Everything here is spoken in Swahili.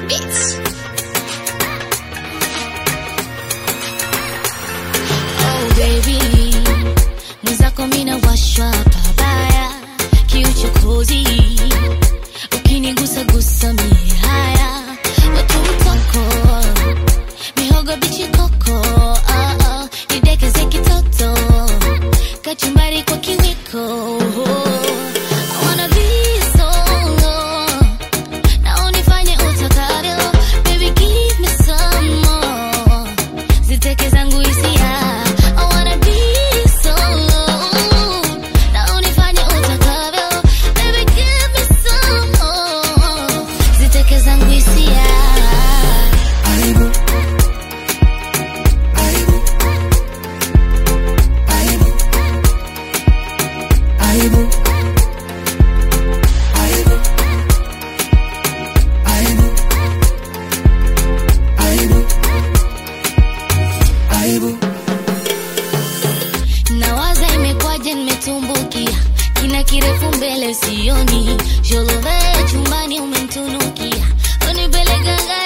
Bitch. Oh baby, mwenzako mina washwa pabaya, kiuchokozi ukinigusa gusa mie haya, watu mtoko mihogo bichi koko, ah, ah, nidekeze kitoto kachumbari kwa kiwiko. I wanna be solo na unifanye utakavyo, baby give me some more ziteke zangu hisia I wanna be solo na unifanye utakavyo baby give me some more ziteke zangu hisia Aibu. Aibu. Aibu. Aibu. Aibu. Aibu. Aibu. Aibu. nawaza imekwaje nimetumbukia kina kirefu mbele sioni jolove chumbani umemtunukia unipeleka